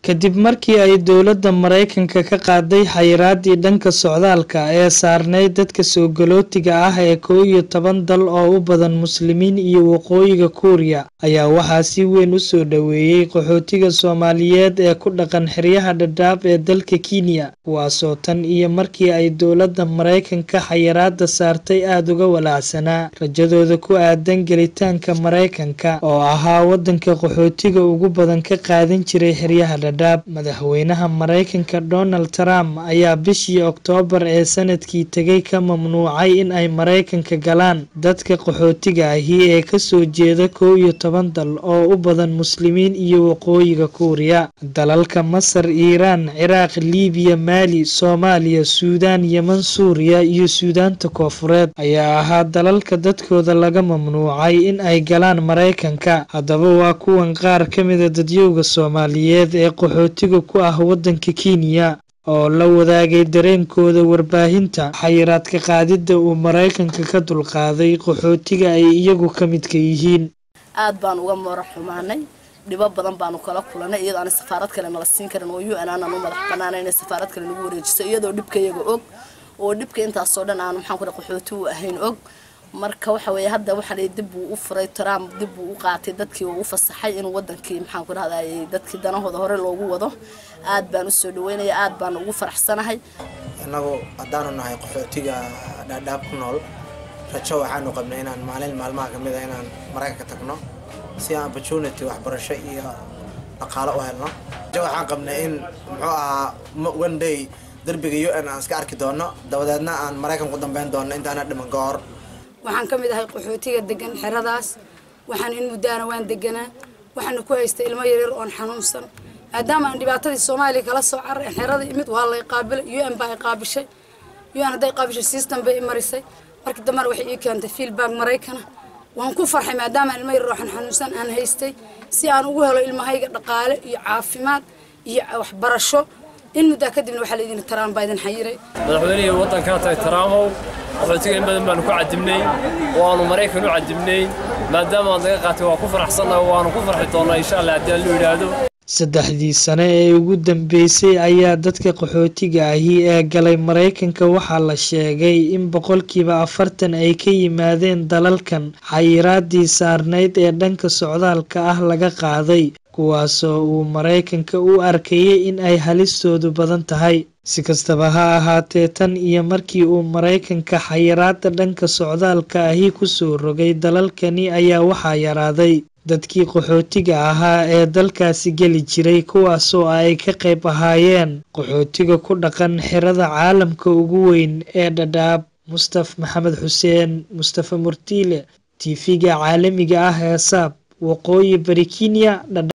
kadib markii ay dowladda maraykanka ka qaaday xayiraadii dhanka socdaalka ee saarneyd dadka soogalootiga ah ee kow iyo toban dal oo u badan muslimiin iyo waqooyiga kuuriya ayaa waxaa si weyn u soo dhoweeyey qaxootiga soomaaliyeed ee ku dhaqan xeryaha dhadhaab ee dalka kenya kuwaasoo tan iyo markii ay dowladda maraykanka xayiraada saartay aada uga walaacsanaa rajadooda ku aadan gelitaanka maraykanka oo ahaa wadanka qaxootiga ugu badan ka qaadan jiray xeryaha dhadhaab madaxweynaha maraykanka donald trump ayaa bishii oktoobar ee sanadkii tegay ka mamnuucay in ay maraykanka galaan dadka qaxootiga ahi ee kasoo jeeda kow iyo toban dal oo u badan muslimiin iyo waqooyiga kuuriya dalalka masar iiraan ciraaq libiya maali soomaaliya suudaan yeman suuriya iyo suudaanta koofureed ayaa ahaa dalalka dadkooda laga mamnuucay in ay galaan maraykanka haddaba waa kuwan qaar ka mida dadyowga soomaaliyeed ee qaxootiga ku ah wadanka kenya oo la wadaagay dareenkooda warbaahinta xayiraadka qaadidda uu maraykanka ka dulqaaday qaxootiga ay iyagu ka midka yihiin aad baan uga mara xumaanay dhibo badan baanu kala kulanay iyadoo aan safaarad kale nala siin karin oo u n aanan u madax banaana inay safaarad kale nagu wareejiso iyadoo dhibka iyaga og oo dhibka intaasoo dhan aanu maxaan ku qaxooti u ahayn og marka waxa weeye hadda waxa la dib buu u furay Trump dib buu u qaatay dadkii uu u fasaxay inuu wadankii maxaan ku rahday dadkii danahooda hore loogu wado aad baan u soo dhaweynaya aad baan ugu faraxsanahay annagu haddaanu nahay qaxootiga dhaadhaab ku nool rajo waxaanu qabnay inaan maalin maalmaha kamid a inaan maraykanka tagno si aan opportunity waxbarasho iyo dhaqaalo u helno rajo waxaan qabnay in muxuu ahaa one day derbiga u n aan iska arki doono dabadeedna aan maraykan ku dambeyn doono intaana dhiman ka hor waxaan ka mid ahay qaxootiga degan xeradaas waxaan in muddaana waan deganaa waxaana ku haystay ilmo yaryar oon xanuunsan maadaama aan dhibaatadii soomaaliya kala soo carray xerada imid waa lay qaabilay u n baa i qaabishay u n hadday qaabishay system bay i marisay markii dambena waxay ii keentay fiilbag maraykana waan ku farxay maadaama ilmo yaryar ooxan xanuunsan aan haystay si aan ugu helo ilmahayga dhaqaale iyo caafimaad iyo waxbarasho in muddaa kadibna waxaa laydin taraan baa idin xayiray madaxweynihii waddankaa tahay taraamow qaxootiga in badan baanu ku cadibnay oo aanu maraykan u cadibnay maadaama aad naga qaatay waa ku faraxsannahay waanu ku farxi doonnaa insha allah haddii aan lu yidhaahdo saddexdii sane ee ugu dambeysay ayaa dadka qaxootiga ahi ee galay maraykanka waxaa la sheegay in boqolkiiba afartan ay ka yimaadeen dalalkan xayiraadii saarnayd ee dhanka socdaalka ah laga qaaday kuwaasoo uu maraykanka u arkayay in ay halistoodu badan tahay si kastaba ha ahaatee tan iyo markii uu maraykanka xayiraada dhanka socdaalka ahi kusoo rogay dalalkani ayaa waxaa yaraaday dadkii qaxootiga ahaa ee dalkaasi geli jiray kuwaasoo ay ka qayb ahaayeen qaxootiga ku dhaqan xerada caalamka ugu weyn ee dhadhaab mustaf maxamed xuseen mustafa murtiile tv-ga caalamiga ah ee saab waqooyi bari kenya